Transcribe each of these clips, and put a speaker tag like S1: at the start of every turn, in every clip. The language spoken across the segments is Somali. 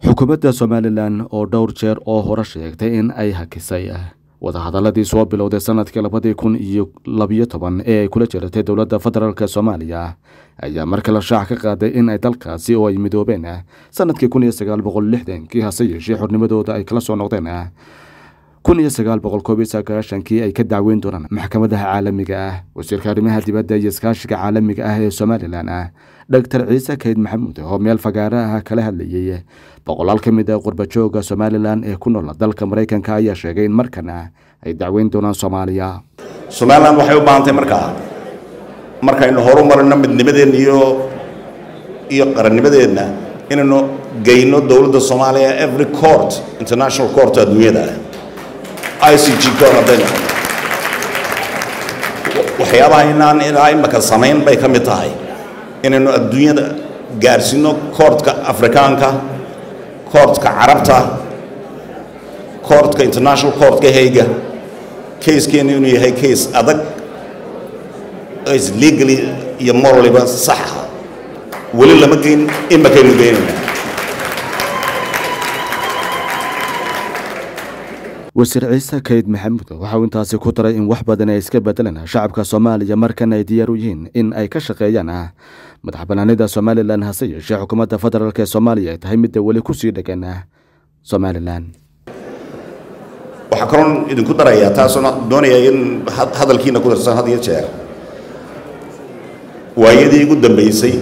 S1: xukuumadda somalilan oo dhowr jeer oo hore sheegtay in ay hakisay wadahadaladii soo bilowday sanadkii labadii kun iyo labiyo toban ee ay kula jiratay dowladda federaalk soomaaliya ayaa mar kale shaac ka qaaday in ay dalkaasi oo ay midoobeen sanadkii kun iyo sagaal boqol lixdankii hase yeeshee xornimadooda ay kala soo noqdeen kun iyo sagaal boqol koob iyo sagaashankii ay ka dacweyn doonaan maxkamadaha caalamiga ah wasiirka arrimaha dibadda iyo iskaashiga caalamiga ah ee somalilan ah doctor ciise kayd maxamuud oo meel fagaare ah kala hadlayay boqolaal ka mid ah qurbajooga somalilan ee ku nool dalka maraykanka ayaa sheegay in markana ay dacweyn doonaan soomaaliya
S2: somalilan waxay u baahantay markaa markaynu horu marino midnimadeenna iyo iyo qarannimadeenna inaynu geyno dowladda soomaaliya every court international court adduunyada i c g court haddaynu waxyaabaha inaan ilaa imaka samayn bay ka mid tahay inaynu adduunyada gaarsiino koortka afrikaanka koortka carabta koortka international courtka hayga kayskeenu inuu yahay kays adag is legally iyo moraliba saxa weli lama geyn imakaynu geynayna
S1: wasiir ciise kayd maxamuud waxa uu intaasi ku daray in wax badan ay iska bedelaan shacabka soomaaliya markan ay diyaar u yihiin in ay ka shaqeeyaan madax banaanida somalilan hase yeeshee xukuumadda federaalk ee soomaaliya ay tahay midda weli kusii dhegan somalilan
S2: waxaa kaloon idinku darayaa taasoo doonaya in hadalkiina ku darsan had iyo jeer waayadii ugu dambeysay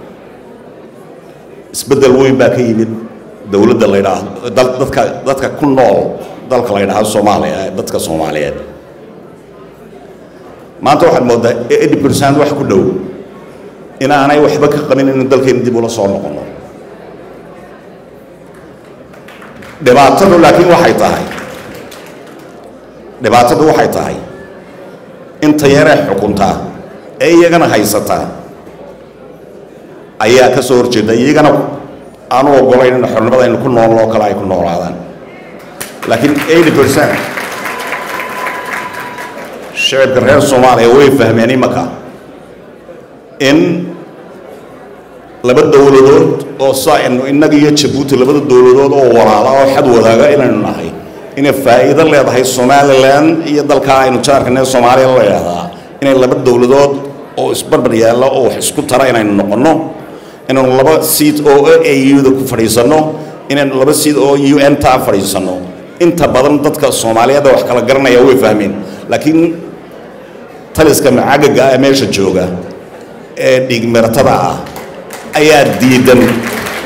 S2: isbeddel weyn baa ka yimid dowladda la ydhaahdo dadka dadka ku nool dalka la ydhaahdo soomaaliya dadka soomaaliyeed maanta waxaad mooddaa eighty percent wax ku dhow inaanay waxba ka qabin inu dalkeena dib ula soo noqono dhibaatadu laakiin waxay tahay dhibaatadu waxay tahay inta yaree xukuntaa ee iyagana haysataa ayaa ka soo horjeeda iyagana aanu ogolayn in xornimada aynu ku noolno oo kale ay ku noolaadaan laakiin eighty percent shicibka reer soomaaliya way fahmeen imaka in laba dowladood oo saaynu innaga iyo jabuuti labada dowladood oo walaala oo xad wadaaga inaynu nahay inay faa'iido leedahay somalilan iyo dalkaa aynu jaarkane soomaaliya la leedahaa inay laba dowladood oo isbarbar yaalla oo wax isku tara inaynu noqonno inaynu laba siid oo auda ku fadhiisanno inaynu laba siid oo u n ta fadhiisanno inta badan dadka soomaaliyeedda wax kala garanaya way fahmeen laakiin taliska macagaga ah meesha jooga ee dhiigmiratada ah ayaa diidan